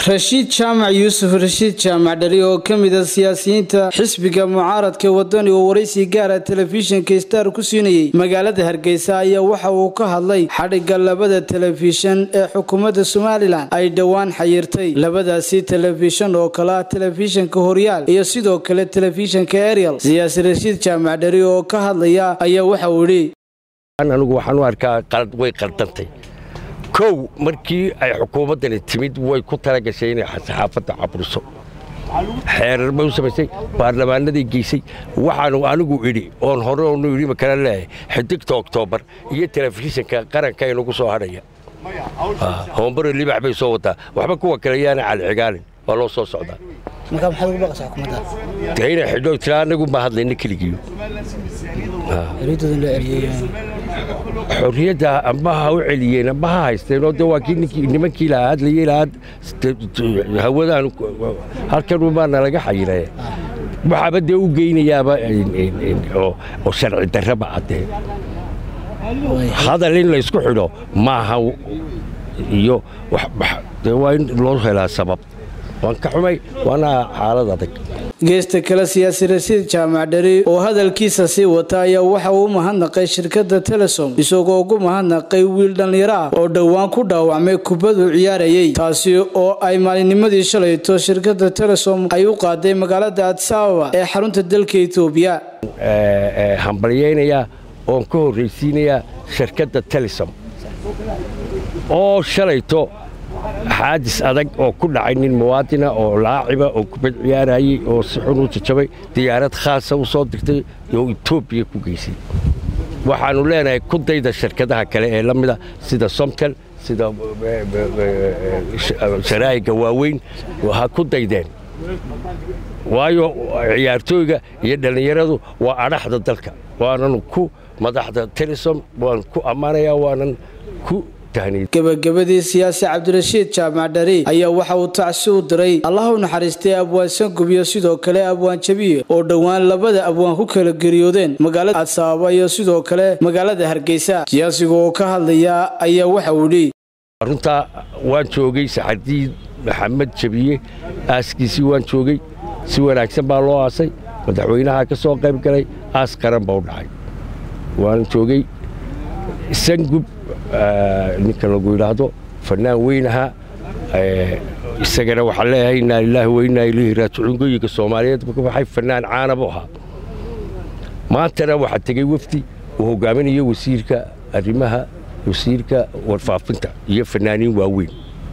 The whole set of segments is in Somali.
rashiid jaamac yuusuf rashiid jaamac dhali oo ka mid a siyaasiyiinta xisbiga mucaaradka wadani oo waraysi gaara telefishinka star ku siinayey magaalada hargeysa ayaa waxa uu ka hadlay xadhigga labada telefishan ee xukuumadda somalilan ay dhowaan xayirtay labadaasi telefishan oo kale ah telefishanka horyaal iyo sidoo kale telefishanka ariel siyaasi rashiid jaamac dhali oo ka hadlaya ayaa waxa uu idhi anigu waxaan u arkaa way qaldantay kow markii ay xukuumaddani timid way ku talagashay inay saxaafadda caburiso xeerar bay u samaysay baarlamaanaday geysay waxaanu anigu idhi oon hore onu idhi ma kala leeyahay xidigta oktoobar iyo telefishinka qaranka inagu soo hadhaya hoombaro libax bay soo wadaa waxba kuwa kale yaana calicigaalin waa loo soo socdaa dee inay xidho tira anagu ma hadlayna keligiyo xorriyadda amba ha u celiyeen amba ha haysteen oo de waa kii nimankii lahaa hadlayey lahaa hawadaan halkan baa nalaga xayiree waxaaba dee u geynayaaba oo sharci darraba addee hadal in laysku xidho maaha iyo dee waa in loo helaa sabab waan ka xumay waana xaalad adag geesta kale siyaasi rasiid jaamac dhari oo hadalkiisa sii wata ayaa waxa uu u mahadnaqay shirkadda telesom isagoo ugu mahadnaqay wiil dhallinyaro ah oo dhowaan ku dhaawacmay kubadu ciyaarayey taasi oo ay maalinnimadii shalayto shirkadda telesom ay u qaaday magaalada adisababa ee xarunta dalka etoobiya hambalyaynayaa oon ka horraysiinayaa shirkadda telesom oo shalayto xaadis adag oo ku dhacay nin muwaadina oo laaciba oo kubad ciyaarayey oo si xun u jajabay diyaarad khaasa u soo dirtay oo etoobiya ku geysay waxaannu leenahay ku dayda shirkadaha kale ee la mida sida somtel sida sharaa'iga waaweyn ha ku daydeen waayo ciyaartooyga iyo dhallinyaradu waa adhaxda dalka waanan ku madaxda telesom waan ku ammaanayaa waanan ku gebagabadii siyaasi cabdirashiid jaamac dhari ayaa waxa uu tacsi u diray allah u naxariistay abwaan sangub iyo sidoo kale abwaan jabiye oo dhowaan labada abwaan ku kala geriyoodeen magaalada adsabaaba iyo sidoo kale magaalada hargeysa siyaasiga oo ka hadlaya ayaa waxa uu idhi runtaa waan joogay saxardiid maxamed jabiye aaskiisii waan joogay si wanaagsan baa loo aasay madaxweynaha ka soo qayb galay aas qaran baa u dhacay waan joogay sangub ninka lagu yidhaahdo fannaan weynaha isagana waxaan leeyahay innaa lilaahi wa innaa ilayhi raajicuun goyiga soomaaliyeed ka baxay fannaan caana buu ahaa maantana waxaa tegey wefdi uu hogaaminayo wasiirka arrimaha wasiirka warfaafinta iyo fannaaniin waaweyn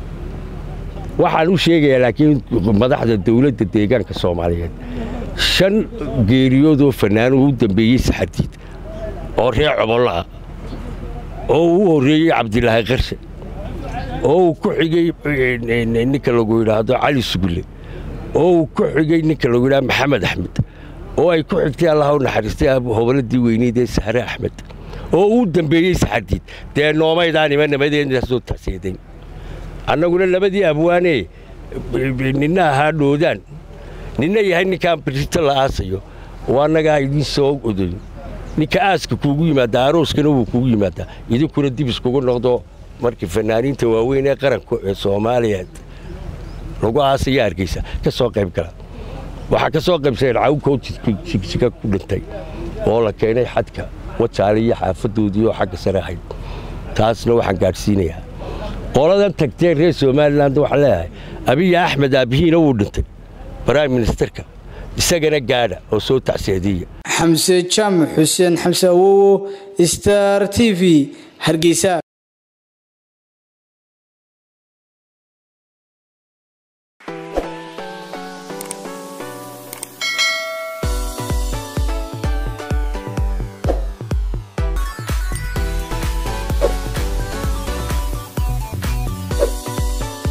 waxaan u sheegayaa laakiin madaxda dawladda deegaanka soomaaliyeed shan geeriyoodoo fannaan u dambeeyey saxardiid oo reer cobollo ah oo uu horreeyey cabdilaahi qarshe oo uu ku xigey ninka lagu yidhaahdo cali sugulle oo uu ku xigey ninka lagu yidhahdo maxamed axmed oo ay ku xigtay allah u naxariistay hoboladii weyneyd ee sahre axmed oo uu dambeeyey saxardiid dee noomaydaan ima nabadeena soo tacseedayn annaguna labadii abwaanee ninna ahaa dhoodaan ninna yahay ninkaan birito la aasayo waa annagaa idiin soo odayn ninka aaska kuugu yimaaddaa arooskana wuu kuugu yimaaddaa idinkuna dib iskugu noqdo markii fannaaniinta waaweyn ee qaranka ee soomaaliyeed lagu aasaya hargeysa ka soo qayb gala waxaa ka soo qaybsadeen cawkoo jigjiga ku dhintay oo la keenay xadka wajaale iyo xaafadoodii oo xagga sare ahayd taasna waxaan gaadhsiinayaa qoladan tagteen reer somalilan waxaan leeyahay abiya axmed aabbihiina wuu dhintay brime ministerka isagana gaadha oo soo tacseediya xamse jaamac xuseen xamse awowo star t v hargeysa